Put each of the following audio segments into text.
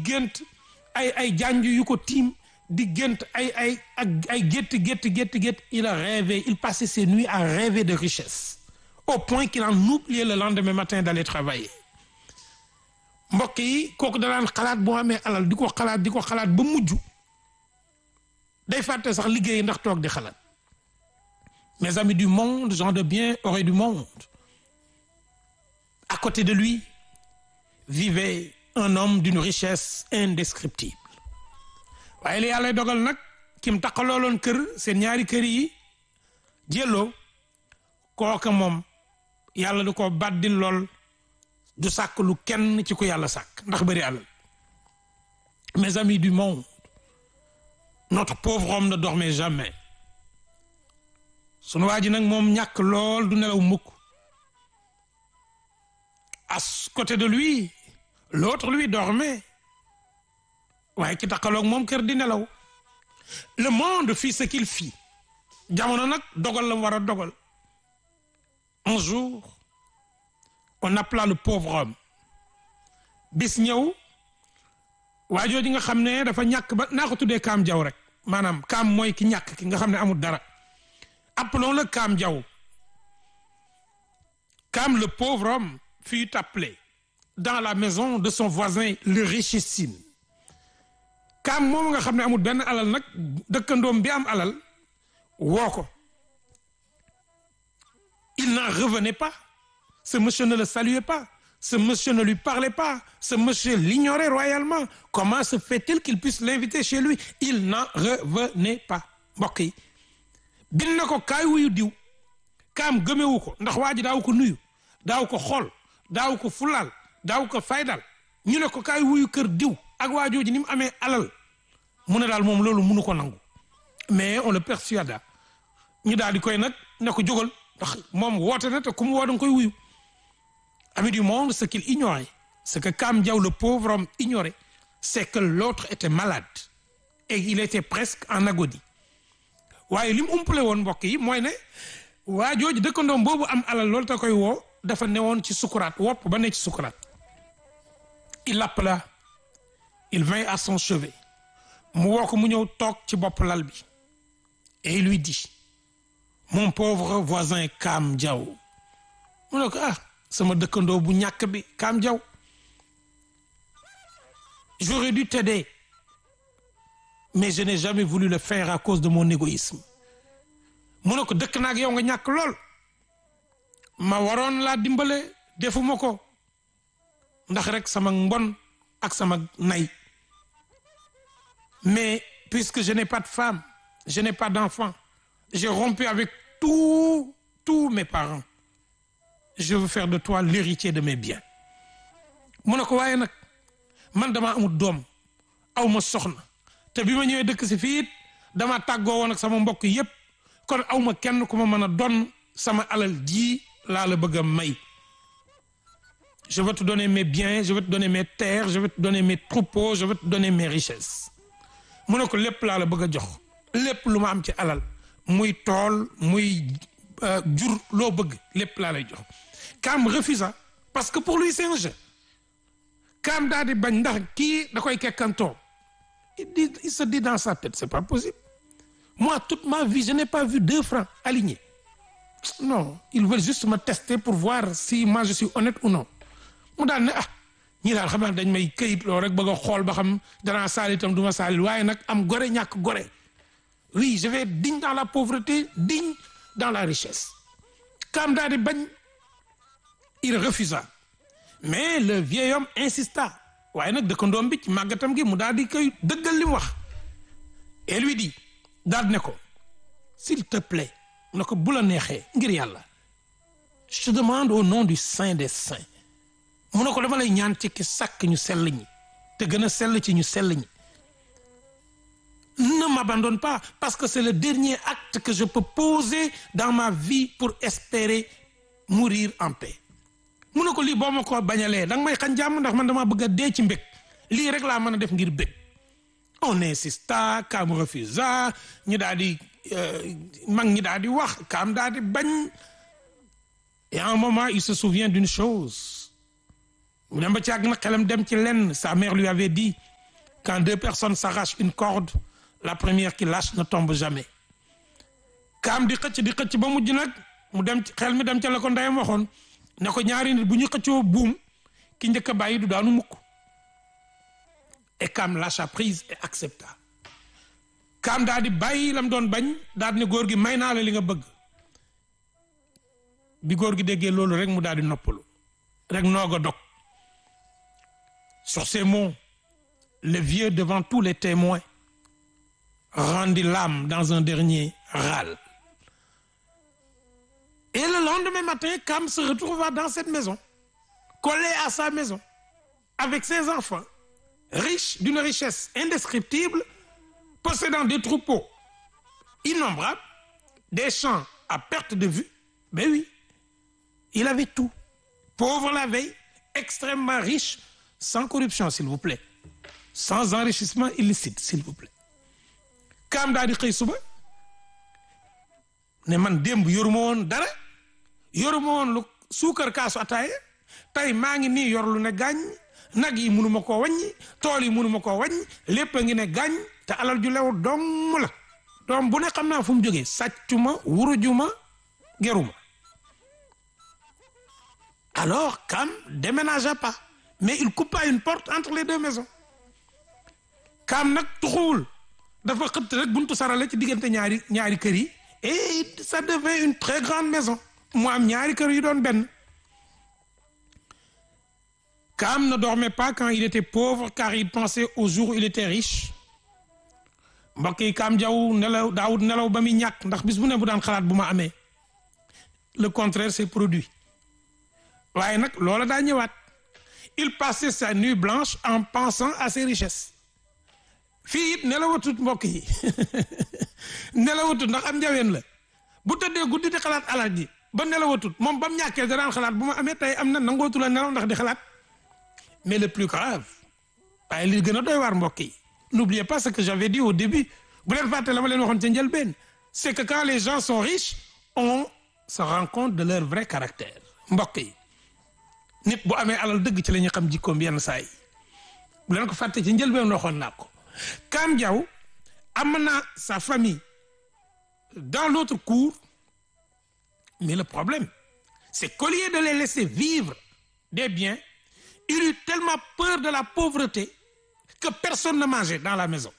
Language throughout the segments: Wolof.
gént ay ay janj yu ko tiim di gént ay ay ak ay gétti gétti gétti gétti il a rêvé il passait ses nuits à rêver de richesse au point qu'il en oubliait le lendemain matin d'aller travailler mbokk yi kooku danaan xalaat boo amee alal di ko xalaat di ko xalaat ba mujj day fàtte sax liggéey ndax toog di xalaat mes amis du monde gens de bien auraient du monde à côté de lui vivait un homme d'une richesse indescriptible waaye li yàlla dogal nag kim taqalooloon kër seen ñaari kër yi jëloo kooka moom yàlla du ko baddil lool du sàkk lu kenn ci ku yàlla sàkk ndax bëri alal mes amis du monde notre pauvre homme ne dormait jamais sunu waa ji nag moom ñàkk lool du nelaw mukk à côté de lui l'autre lui dormait waaye ki taxaloog moom kër di nelaw le monde fit ce qu'il fit jamono nag dogal la mu war a dogal un jour on appela le pauvre homme bis ñëw waa jooju nga xam ne dafa ñàkk ba naa ko tuddee kaam jaw rek maanaam kaam mooy ki ñàkk ki nga xam ne amul dara appelons-le kaam jaw kaam le pauvre homme fut appelé dans la maison de son voisin le richissime kaam moom nga xam ne amul benn alal nag dëkkandoom bi am alal woo ko il n'en revenait pas ce monsieur ne le saluait pas ce monsieur ne lui parlait pas ce monsieur l'ignorait royalement comment se fait-il qu'il puisse l'inviter chez lui il n'en revenait pas mbokk yi bin na ko kaay wuyu diw kaam gëmewu ko ndax waa ji daaw ko nuyu daaw ko xool daaw ko fulaal daaw ko faydal ñu ne ko kaay wuyu kër diw ak waa jooju ni mu amee alal mu ne daal moom loolu munu ko nangu mais on le persuada ñu daal di koy nag ne ko jógal ndax moom woote na te ku mu woo danga koy wuyu ami du monde ce qu'il ignorait ce que Kam Diaw le pauvre homme ignorait c'est que l'autre était malade et il était presque en agonie waaye li mu umpale woon mbokk yi mooy ne waa jooju dëkkandoom boobu am alal loolu te koy woo dafa newoon ci sukuraat wopp ba ne ci sukuraat il l'appela il vint à son chevet mu woo ko mu ñëw toog ci bopp lal bi et il lui dit mon pauvre voisin Kam Diaw mu ne ko ah sama dëkkandoo bu ñàkk bi Kam Diaw j'aurais dû t'aider mais je n'ai jamais voulu le faire à cause de mon égoïsme mu ne ko dëkk naag yow nga ñàkk lool ma waroon laa dimbale defuma ko ndax rek sama mbon ak sama nay mais puisque je n'ai pas de femme je n'ai pas d'enfant j'ai rompu avec tous tous mes parents je veux faire de toi l'héritier de mes biens mu ne ko waaye nag man dama amul doom aw ma soxna te bi ma ñëwee dëkk si fii it dama tàggoo woon ak sama mbokk yépp kon aw ma kenn ku ma mën a donn sama alal ji laa la bëgg a may je vais te donner mes biens je vais te donner mes terres je vais te donner mes troupeaux je vais te donner mes richesses mu ne ko lépp laa la bëgg a jox lépp lu ma am ci alal muy tool muy jur loo bëgg lépp laa lay jox Kam refusa parce que pour lui c'est un jeu Kam daal di bañ ndax kii da koy kekkantoo il dit il se dit dans sa tête c'est pas possible moi toute ma vie je n'ai pas vu deux francs alignés non ils veulent juste me tester pour voir si moi je suis honnête ou non mu daal ne ah ñii daal xam naa dañ may këyit loo rek bëgg a xool ba xam danaa saali itam du ma saali waaye nag am gore ñàkk gore oui je vais être digne dans la pauvreté digne dans la richesse Kam daal di bañ il refusa mais le vieil homme insista waaye nag dëkkandoom bi ci màggatam gi mu daal di koy dëggal li mu wax et lui dit daal di ne ko s'il te plaît na ko bu la neexee ngir yàlla je te demande au nom du saint des saints mu ne ko dama lay ñaan ci ki sàkk ñu sell ñi te gën a sell ci ñu sell ñi ne m'abandonne pas parce que c'est le dernier acte que je peux poser dans ma vie pour espérer mourir en paix mu ne ko lii boo ma ko bañalee da nga may xañ jàmm ndax man dama bëgg a dee ci mbég lii rek laa mën a def ngir bég on insista Kam refusa ñu daal di mag ñi daal di wax Kam daal di bañ et à un moment il se souvient d'une chose mu dem ba ci àgg na xelam dem ci lenn sa mère lui avait dit quand deux personnes s'arrachent une corde la première qui lâche ne tombe jamais kaam di xëcc di xëcc ba mujj nag mu dem xel mi dem ca la ko ndeyam waxoon ne ko ñaari nit bu ñu xëccoo buum ki njëkk a bàyyi du daanu mukk et kaam lâcha prise et accepta kaam daal di bàyyi lam doon bañ daal di ne góor gi may naa la li nga bëgg bi góor gi déggee loolu rek mu daal di noppalu rek noog a dog sur ces mots le vieux devant tous les témoins rendit l'âme dans un dernier râle et le lendemain matin Kam se retrouva dans cette maison collé à sa maison avec ses enfants riche d'une richesse indescriptible possédant des troupeaux innombrables des champs à perte de vue ben oui il avait tout pauvre la veille extrêmement riche sans corruption s'il vous plaît sans enrichissement illicite s'il vous plaît Kaam daal di xëy suba ne man démb yoruma woon dara yoruma woon lu suukar kaasu ataaya tey maa ngi nii yor lu ne gàññ nag yi munuma koo wàññi tool yi munuma koo wàññi lépp a ngi ne gàññ te alal ju lew dong la doom bu ne xam naa fu mu jógee sàccuma wurujuma geruma alors Kaam déménagea pas mais il coupa une porte entre les deux maisons Kaam nag tuxuwul dafa xëtt rek buntu sarale ci diggante ñaari ñaari kër yi et ça devait une très grande maison mu am ñaari kër yu doon benn Kaam ne dormait pas quand il était pauvre car il pensait au jour où il était riche mbokk yi Kaam Jaw nelaw daawut nelaw ba muy ñàkk ndax bis bu ne bu daan xalaat bu ma amee le contraire s'est produit waaye nag loola daa ñëwaat il passait sa nuit blanche en pensant à ses richesses fii it nelawatut mbokk yi nelawatut ndax am njaween la bu tëddee guddi di xalaat alal ji ba nelawatut moom ba mu ñàkkee da daan xalaat bu ma amee tey am na nangootu la nelaw ndax di xalaat mais le plus grave waaye li gën a doy waar mbokk yi n'oubliez pas ce que j'avais dit au début bu leen fàtte la ma leen waxoon ca njëlbeen c'est que quand les gens sont riches on se rend compte de leur vrai caractère mbokk yi nit bu amee alal dëgg ci la ñuy xam jikkoom yenn saa yi bu leen ko fàtte ci njëlbeen waxoon naa ko Kaam Diaw am na sa famille dans l'autre cour mais le problème c'est qu'au lieu de les laisser vivre des biens il eut tellement peur de la pauvreté que personne ne mangeait dans la maison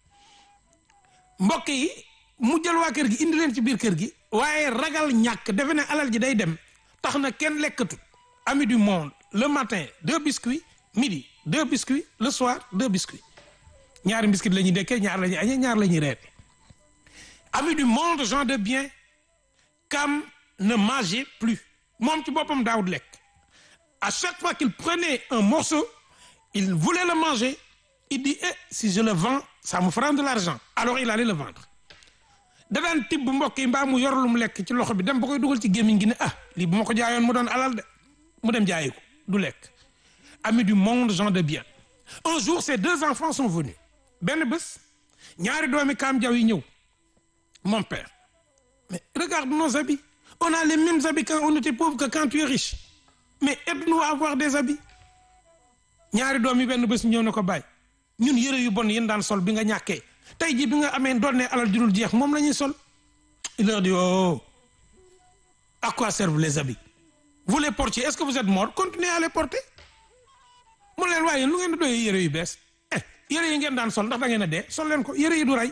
mbokk yi mu jël waa kër gi indi leen ci biir kër gi waaye ragal ñàkk defe ne alal ji day dem tax na kenn lekkatut ami du monde le matin deux biscuits midi deux biscuits le soir deux biscuits ñaari biscuits la ñuy dekkee ñaar la ñuy añee ñaar la ñuy reere ami du monde gens de bien Kaam ne mangeait plus moom ci boppam daawut lekk à chaque fois qu'il prenait un morceau il voulait le manger il dit eh si je le vends ça me fera de l'argent alors il allait le vendre da daan tibb mbokk yi mbaa mu yor lu mu lekk ci loxo bi dem ba koy dugal ci gémmiñ gi ne ah lii bu ma ko jaayoon mu doon alal de mu dem jaayi ko du lekk ami du monde gens de bien un jour ces deux enfants sont venus benn bés ñaari doomi Kaam Jaw yi ñëw mon père mais regarde nos habits on a les mêmes habits quand on était pauvre que quand tu es riche mais aide-nous à avoir des habits ñaari doom yi benn bés ñëw ne ko bàyyi ñun yëre yu bon yéen daan sol bi nga ñàkkee tey jii bi nga amee doon ne alal jurul jeex moom la ñuy sol il leur dit oh à quoi servent les habits vous les portiez est-ce que vous êtes mort continuez à les porter mu leen waaye lu ngeen di doyee yëre yu bees eh yëre yi ngeen daan sol ndax da ngeen a dee sol leen ko yëre yi du rey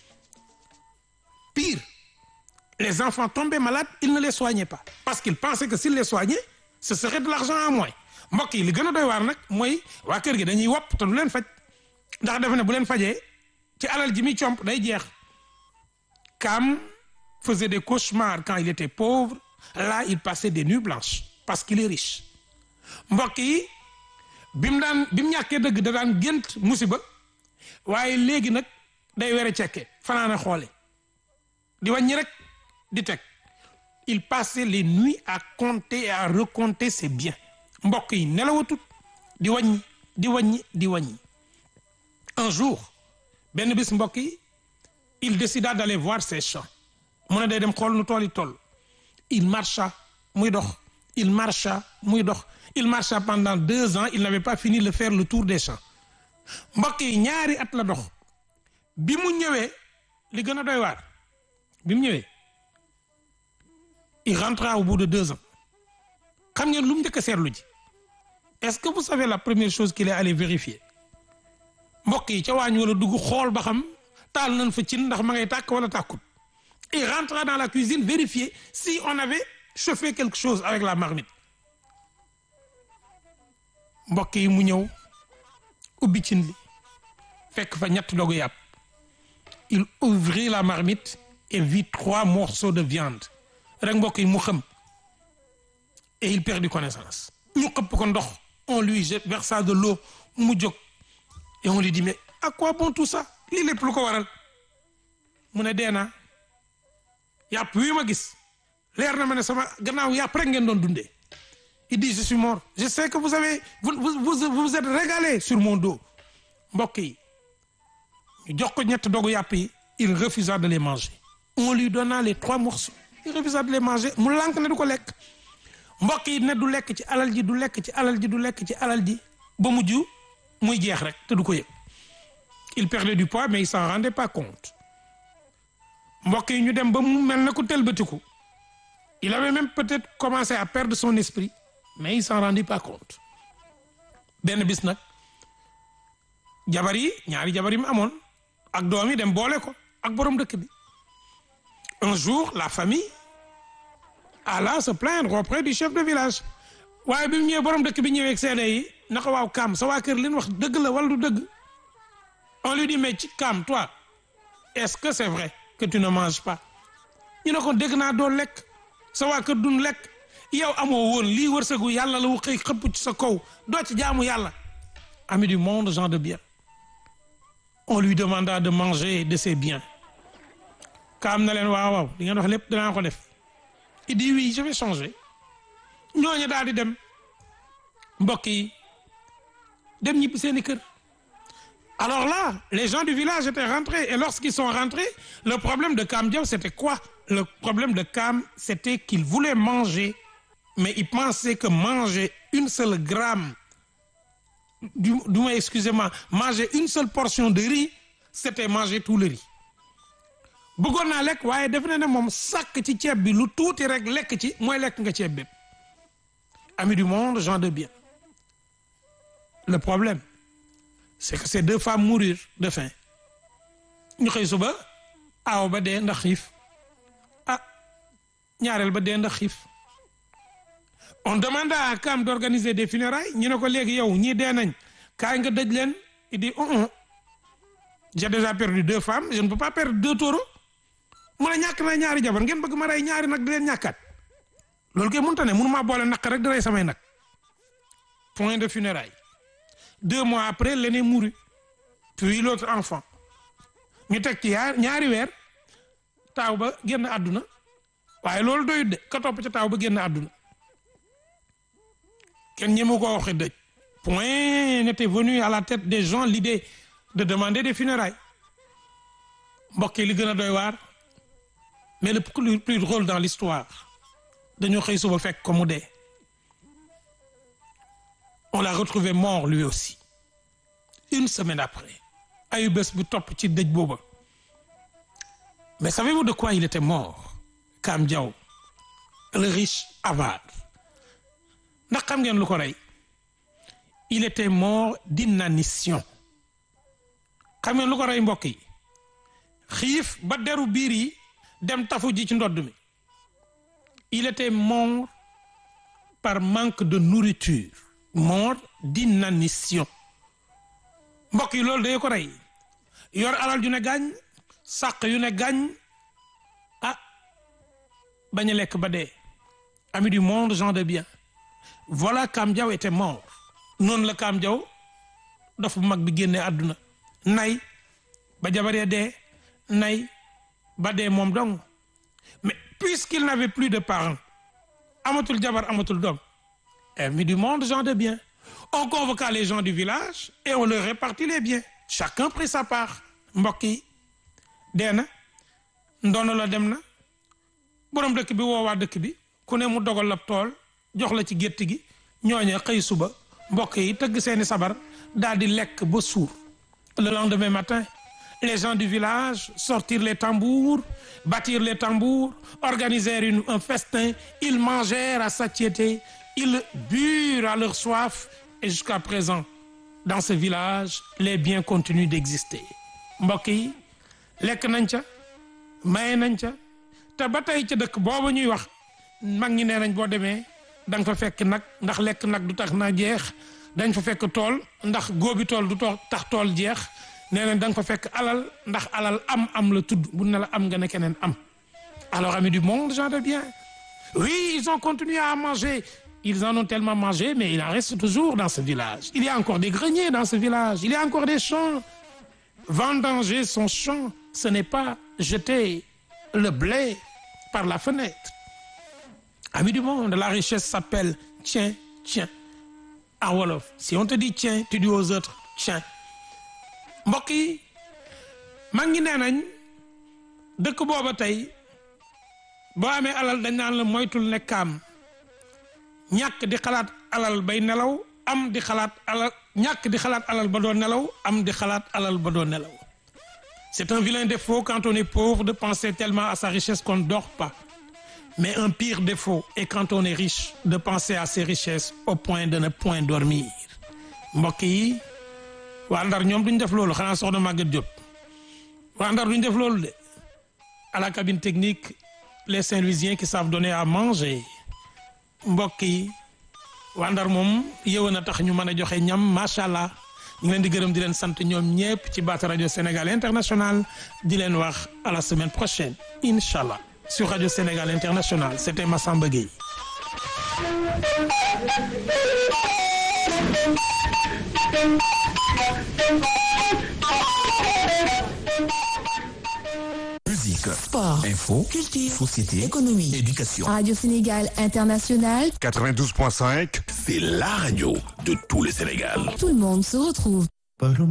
pire les enfants tombaient malades ils ne les soignaient pas parce qu'ils pensaient que s'ils les soignaient ce serait de l'argent en moins mbokk yi li gën a doy waar nag mooy waa kër gi dañuy wopp te du leen faj ndax defe ne bu leen fajee ci alal ji muy comp day jeex Kaam faisait des cauchemars quand il était pauvre là il passait des nuits blanches parce qu'il est riche mbokk yi bi mu daan bi mu ñàkkee dëgg da daan gént musiba waaye léegi nag day were cekke fanaana xoole di wàññi rek di teg il passait les nuits à compter et à recompter ses biens mbokk yi nelawatut di wàññi di wàññi di wàññi un jour benn bis mbokk yi il décida d'aller voir ses champs mu ne day dem xool nu tool yi toll il marcha muy dox il marcha muy dox il marcha pendant deux ans il n'avait pas fini de faire le tour des champs mbokk yi ñaari at la dox bi mu ñëwee li gën a doy waar bi mu ñëwee il rentra au bout de deux ans xam ngeen lu mu njëkk a seetlu ji est-ce que vous savez la première chose qu'il est allé vérifier mbokk yi ca waañ wala dugg xool ba xam taal nañ fa cin ndax ma ngay tàkk wala tàkkut il rentra dans la cuisine vérifier si on avait chauffé quelque chose avec la marmite mbokk yi mu ñëw ubbi cin li fekk fa ñett dogu yàpp il ouvrit la marmite et vit trois morceaux de viande rek mbokk yi mu xam et il perdit connaissance ñu xëpp ko ndox on lui jette versa de l'eau mu jóg et on lui dit mais à quoi bon tout ça lii lépp lu ko waral mu ne dee naa yàpp wi ma gis leer na ma ne sama gannaaw yàpp rek ngeen doon dundee il dit je suis mort je sais que vous avez vous vous vous vous êtes régalé sur mon dos mbokk yi ñu jox ko ñett dogu yàpp yi il refusa de les manger on lui donna les trois morceaux il refusa de les manger mu lànk ne du ko lekk mbokk yi ne du lekk ci alal ji du lekk ci alal ji du lekk ci alal ji ba mujj muy jeex rek te du ko yëg il perdait du poids mais il s'en rendait pas compte mbokk yi ñu dem ba mu mel na ku tëlbatiku il avait même peut-être commencé à perdre son esprit mais il s'en rendait pas compte benn bis nag jabar yi ñaari jabar yi mu amoon ak doom yi dem boole ko ak borom dëkk bi un jour la famille alla se plaindre auprès du chef de village waaye bi mu ñëwee borom dëkk bi ñëwee ak seede yi naka waaw Kaam sa waa kër li ñu wax dëgg la wala du dëgg on lui dit mais ci Kaam toi est-ce que c'est vrai que tu ne manges pas ñu ne ko dégg naa doo lekk sa waa kër duñ lekk yow amoo woon lii wërsëgu yàlla la wu xëy xëpp ci sa kaw doo ci jaamu yàlla ami du monde gens de bien on lui demanda de manger de ses biens Kaam na leen waaw waaw li ngeen wax lépp danaa ko def il dit oui je vais changer ñooñu daal di dem mbokk yi dem ñibbi seeni kër alors là les gens du village étaient rentrés et lorsqu'ils sont rentrés le problème de Kaam Diaw c'était quoi le problème de Kaam c'était qu'il voulait manger mais il pensait que manger une seule gramme du du moins excusez-moi manger une seule portion de riz c'était manger tout le riz bëggoon naa lekk waaye def na ne moom sàkk ci ceeb bi lu tuuti rek lekk ci mooy lekk nga ceeb bépp amis du monde gens de bien le problème c'est que ces deux femmes mourirent de faim ñu xëy suba aaw ba dee ndax xiif ah ñaareel ba dee ndax xiif on demanda à Kaam d'organiser des funérailles ñu ne ko léegi yow ñii dee nañ kaay nga dëj leen il dit oh oh j'ai déjà perdu deux femmes je ne peux pas perdre deux taureaux mu ne ñàkk naa ñaari jabar ngeen bëgg ma rey ñaari nag di leen ñàkkaat loolu kay mënta ne mënu maa boole naq rek di rey samay nag point de funérailles deux mois après l'aîné mourut puis l'autre enfant ñu teg ci yaar ñaari weer taaw ba génn àdduna waaye loolu doyut de ka topp ca taaw ba génn àdduna kenn ñi mu ko waxe dëj point n'était venu à la tête des gens l'idée de demander des funérailles mbokk yi li gën a doy waar mais le plus plus drôle dans l'histoire dañoo xëy suba fekk ko mu dee on l'a retrouvé mort lui aussi une semaine après ayu bés bu topp ci dëj booba mais savez-vous de quoi il était mort Kaam Diaw le riche avare ndax xam ngeen lu ko rey il était mort d'inanition xam ngeen lu ko rey mbokk yi xiif ba deru biir yi dem tafu ji ci ndodd mi il était mort par manque de nourriture mort d'inanition mbokk yi loolu day ko rey yor alal yu ne gàññ sàq yu ne gàññ ah bañ a lekk ba dee ami du monde gens de bien voilà Kaam Diaw était mort noonu la Kaam Diaw dafa mag bi génne àdduna nay ba jabaree dee nay ba dee moom dong mais puisqu'il n'avait plus de parents amatul jabar amatul doom ami du monde gens de bien on convoqua les gens du village et on leur répartit les biens chacun prit sa part mbokk yi dee na ndono la dem na borom dëkk bi woowaa dëkk bi ku ne mu dogal la tool jox la ci gétt gi ñooñe xëy suba mbokk yi tëgg seeni sabar daal di lekk ba suur le lendemain matin les gens du village sortir les tambours battir les tambours organiser une, un festin ils mangèrent à satiété ils burent à leur soif et jusqu'à présent dans ce village les biens continuent d'exister mbokk yi lekk nañ ca maye nañ ca te ba tey ca dëkk boobu ñuy wax mag ñi nee nañ boo demee da nga fa fekk nag ndax lekk nag du tax na jeex dañ fa fekk tool ndax góobi tool du tax tool jeex nee nañ da nga fa fekk alal ndax alal am am la tudd bu ne la am nga ne keneen am alors amis du monde gens de bien oui ils ont continué à manger ils en ont tellement mangé mais il en reste toujours dans ce village il y a encore des greniers dans ce village il y a encore des champs vendanger son champ ce n'est pas jeter le blé par la fenêtre amis du monde la richesse s'appelle tiens tiens en wolof si on te dit tiens tu dis aux autres tiens mbokk yi mag ngi nee nañ dëkk booba tey boo amee alal dañ naan la moytul nekkaam ñàkk di xalaat alal bay nelaw am di xalaat alal ñàkk di xalaat alal ba doo nelaw am di xalaat alal ba doo nelaw c'est un vilain défaut quand on est pauvre de penser tellement à sa richesse qu'on ne dort pas mais un pire défaut est quand on est riche de penser à ses richesses au point de ne point dormir mbokk yi waa Ndar ñoom duñ def loolu xanaa soxna Maguette Diop waa Ndar duñ def loolu de à la cabine technique les Saint-Louisiens qui savent donner à manger mbokk yi waa Ndar moom yëwan a tax ñu mën a joxe ñam macha allah ñu ngi leen di gërëm di leen sant ñoom ñëpp ci baat rajo Sénégal International di leen wax à la semaine prochaine incha allah sur radio Sénégal International c'était Massamba Gueye. Musique, Sport, info, culture, société, économie, éducation. Radio Sénégal International, 92.5, C'est la radio de tout le Sénégal. tout le monde se retrouve.